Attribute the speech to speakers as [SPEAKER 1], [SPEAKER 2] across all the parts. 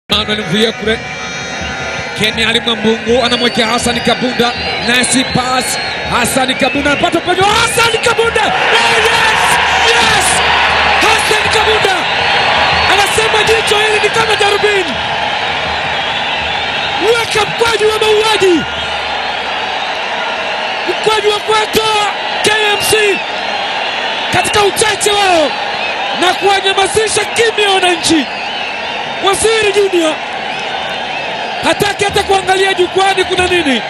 [SPEAKER 1] Manuel Mvuyekure, Kenya Alimwambungu anamwekea Hassan Kabunda, nasi pass Hassan Kabunda anapata upenyo, Hassan Kabunda oh, yes! Yes! Hassan Kabunda anasema jicho hili ni kama darubini, weka mkwaju wa mauaji, mkwaju wa kuwatoa KMC katika uchache wao na kuwanyamazisha kimya wananchi. Waziri Junior hataki hata kuangalia jukwani kuna nini.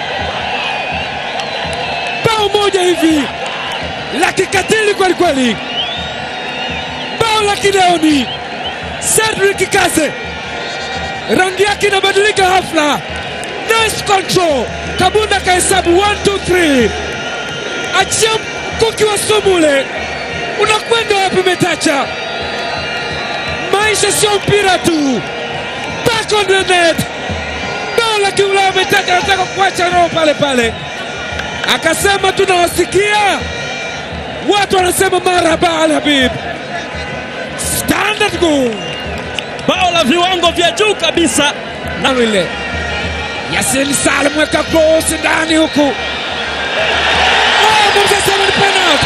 [SPEAKER 1] Bao moja hivi la kikatili kweli kweli, bao la kileoni. Cedric Kaze rangi yake inabadilika hafla. Nice control. Kabunda kahesabu 1 2 3, achia mkuki wa sumu ule, unakwenda wapi Metacha? Maisha sio mpira tu. Back on the net. Bao la kiulaya Metacha anataka kuacha roho pale pale, akasema tunawasikia watu wanasema marhaba Al Habib. Standard goal
[SPEAKER 2] bao la viwango vya juu kabisa.
[SPEAKER 1] nalo ile Yasin Salim weka cross ndani huku, oh, mwamuzi asema ni penalty.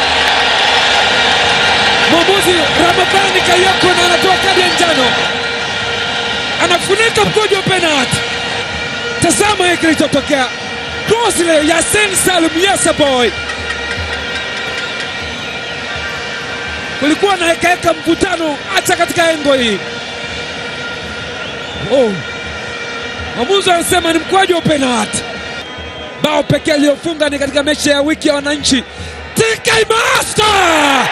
[SPEAKER 1] Mwamuzi Ramadhani Kayoko na anatoa kadi ya njano, anafunika mkojo wa penalty. Tazama hiki kilichotokea, cross ile Yasin Salim, yes boy. Kulikuwa na hekaheka, mvutano hata katika engo hii. Oh. Mwamuzi anasema ni mkwaju wa penalti. Bao pekee aliyofunga ni katika mechi ya wiki ya wananchi. TK Master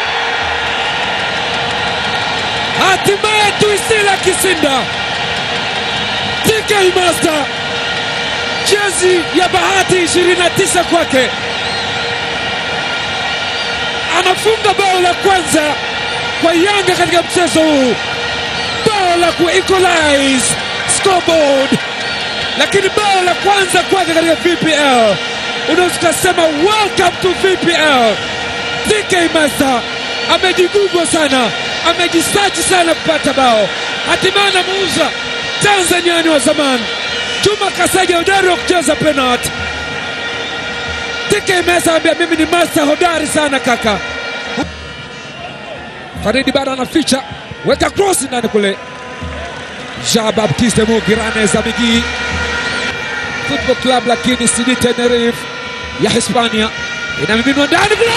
[SPEAKER 1] hatimaye Tuisila Kisinda. TK Master, jezi ya bahati 29 kwake, anafunga bao la kwanza kwa Yanga katika mchezo huu, bao la ku equalize scoreboard, lakini bao la kwanza kwake katika VPL. Unaweza ukasema welcome to VPL. TK Master amejigubwa sana, amejisachi sana kupata bao, hatimaye anamuuza Tanzaniani wa zamani Juma Kasaja, hodari wa kucheza penalti. TK Master ambia mimi ni master hodari sana kaka. Faridi bado anaficha, weka cross ndani kule Jean Baptiste Mugirane Zamigi Football Club, lakini CD Tenerife ya Hispania inamiminwa ndani kule.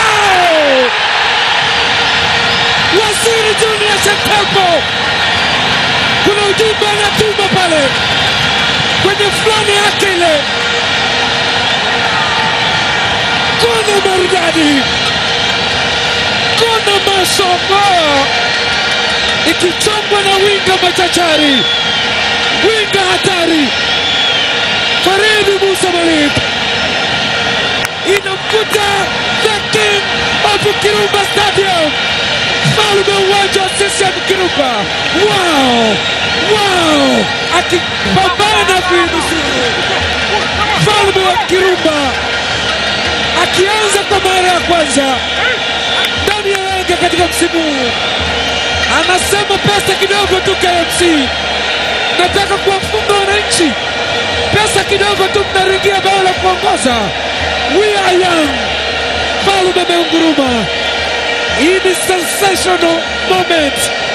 [SPEAKER 1] Waziri Junior Shetembo, kuna ujumbe anatuma pale kwenye fulani yake ile, kona maridadi, kona mashallah ikichongwa na winga machachari, winga hatari, Faridi Musa Malik inamkuta the king of Kirumba Stadium, mfalme uwanja wa CCM Kirumba. Wow, wow, akipambana kuinusuru mfalme wa Kirumba, akianza kwa mara ya kwanza ndani ya Yanga katika msimu huu anasema pesa kidogo tu KMC, nataka kuwafunga wananchi, pesa kidogo tu, mnaringia bao la kuongoza. We are young. Falme ameunguruma. Hii ni sensational moment